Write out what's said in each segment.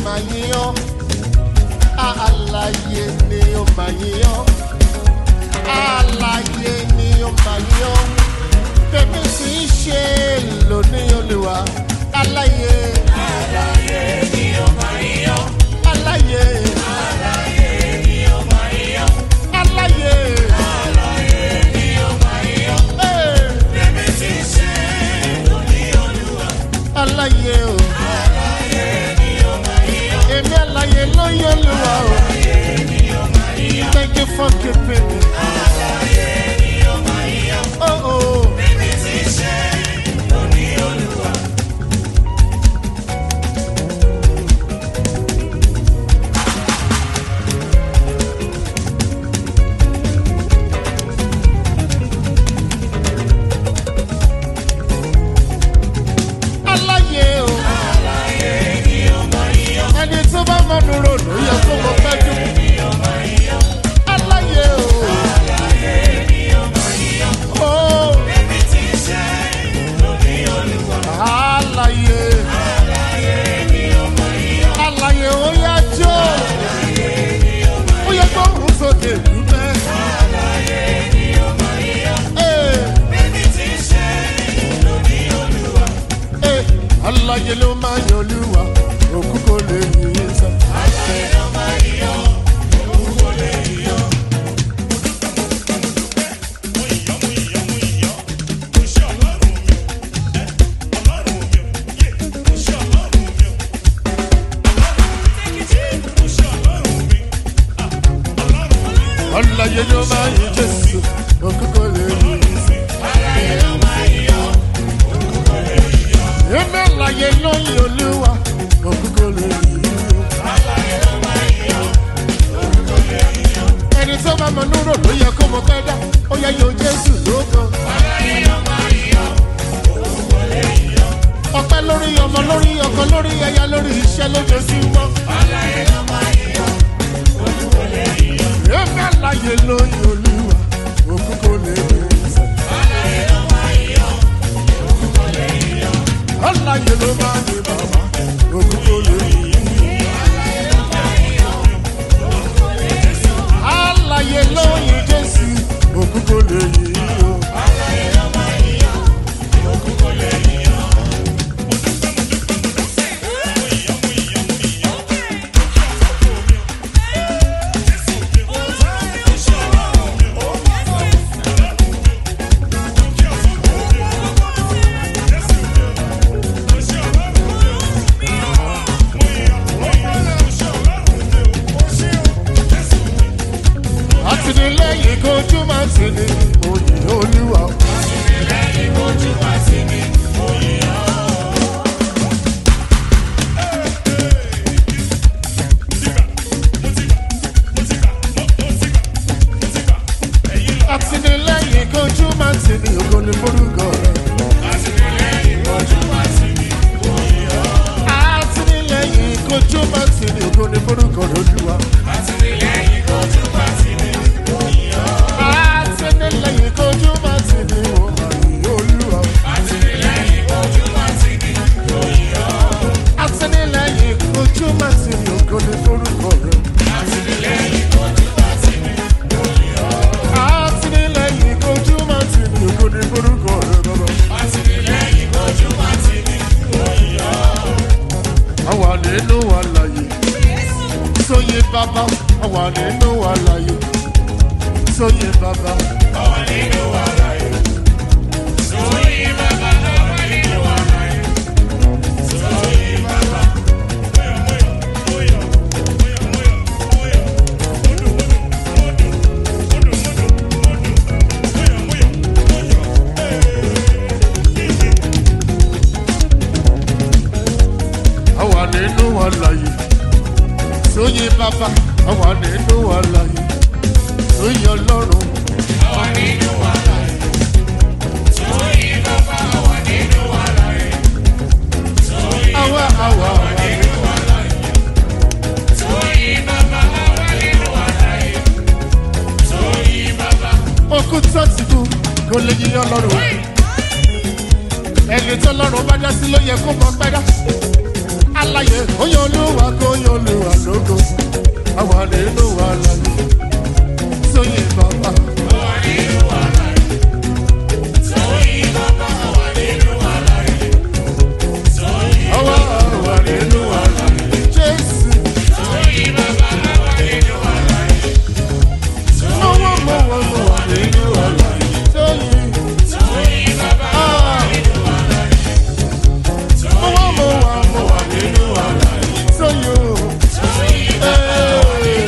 máa yíyan àlàyé ni ó máa yíyan àlàyé ni ó máa yíyan tèmi sì ń ṣe lónìí olùwà àlàyé Àlàyé ni ó máa yọ. àlàyé Àlàyé ni ó máa yọ. àlàyé Àlàyé ni ó máa yọ. ee, Bẹ́mi ti ṣe lóní olúwa. àlàyé o Àlàyé ni ó máa yọ. èmi àlàyé ló yẹ olùwà o Àlàyé ni ó máa yọ. thank you for keeping me. Àlàyé ni ó máa yọ. Oh, oh. Bẹ́mi ti ṣe lóní olúwa. aláyé o Àlàyé ni ó máa yọ. ẹni tó bá mọnu rò ló yẹ kó mọ pẹ́jù Ni ó máa yọ. aláyé o Àlàyé ni ó máa yọ. o Bẹ́mi ti ṣe lóní olúwa. aláyé Àlàyé ni ó máa yọ. aláyé ó yá jó ó yẹ kó rún sókè dúpẹ́ Àlàyé ni ó máa yọ. ee Bẹ́mi ti ṣe lóní olúwa. ee aláyé ló máa yan olúwa òkú kò lè yìn sọ. Àlàyé ló máa yọ. Òun kò lè yọ. aláyé ló máa yin jésù òkú kò lè yìn sọ. Àlàyé ló máa yọ. Òun kò lè yọ. èmi aláyé ló yin olúwa òkú kò lè yìn sọ. Àlàyé ló máa yọ. Òun kò lè yọ. ẹni tó bá mọnú rò ló yẹ kó mọ pẹ́ dá ó yẹ yóò jésù lóko. Àlàyé ló máa yọ. Òun kò lè yọ. ọpẹ́ lórí ọmọ lórí ọkọ lórí aya lórí iṣẹ́ lójoojúmọ́. Àlàyé ló máa yọ. Òun kò lè yọ. èmi àlàyé ló yin olúwa òkú kò lè yìn sọ. Àlàyé ló máa yọ. Òun kò lè yọ. àlàyé ló máa yin bàbá òkú kò lè yìn sọ. Àlàyé ló máa yọ. Òun kò lè yọ. àlàyé ló yin jésù òkú kò lè yìn sọ. Àlàyé ló máa yọ. Òun kò lè yọ. àtìlẹ́yìn kojú máa ti ní òyìn olúwa. Lẹ́yìn ojú wa sí mi, òyìn ọ́. àtìlẹ́yìn kojú máa ti ní ògo ní forúkọ rẹ. Àtìlẹ́yìn ojú wa sí mi, òyìn ọ́. àtìlẹ́yìn kojú máa ti ní ògo ní forúkọ rẹ olúwa. Àtìlẹ́yìn ojú wa sí mi, òyìn ọ́. àtìlẹ́yìn kojú máa ti ní òyìn olúwa. Àtìlẹ́yìn ojú wa sí mi, òyìn ọ́. àtìlẹ́yìn kojú máa ti ní ògo ní forúkọ rẹ. Àtìlẹ́yìn ojú wa sí mi, òyìn ọ́. àtìlẹ́yìn kojú máa ti ní ògo ní forúkọ rẹ bàbá. Àtìlẹ́yìn ojú wa sí mi, òyìn ọ́. àwa nínú àlàyé sóyè bàbá àwa nínú àlàyé sóyè bàbá. Ọwọ́ nínú wàhálà yìí. Sóyè bàbá, ọwọ́ nínú wàhálà yìí. Sóyè bàbá. àwa nínú àlàyé sóyè bàbá àwa nínú àlàyé sóyè ọlọ́run Ọwọ́ nínú wàhálà yìí. Sóyè bàbá, ọwọ́ nínú wàhálà yìí. Sóyè àwa àwa àwa nínú wàhálà yìí. Sóyè bàbá, ọwọ́ nínú wàhálà yìí. Sóyè bàbá. okú tó ti kú kò lè yí ọlọ́run ẹni tó lọ́run bá dá sí ló yẹ kó mọ pẹ́ dá aláyé oyè olúwa kó oyè olúwa lógo àwa nínú wa láyé sóyè bàbá. àwa àwa nínú wa láyé jésù. mọ̀wọ́ mọ̀wọ́ mọ̀wọ́ nínú wa láyé sóyè. Ah. Mọ̀wọ́ mọ̀wọ́ mọ̀wọ́ nínú wa láyé sóyè o. Hey.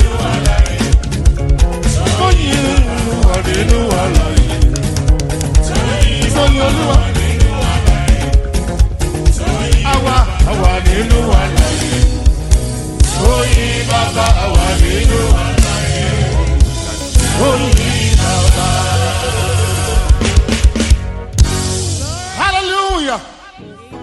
Sóyè wà nínú wa láyé. Sóyè olúwa. Àwa àwa nínú wa láyé. Sóyè bàbá àwa nínú wa láyé. Sóyè bàbá. Hallelujah.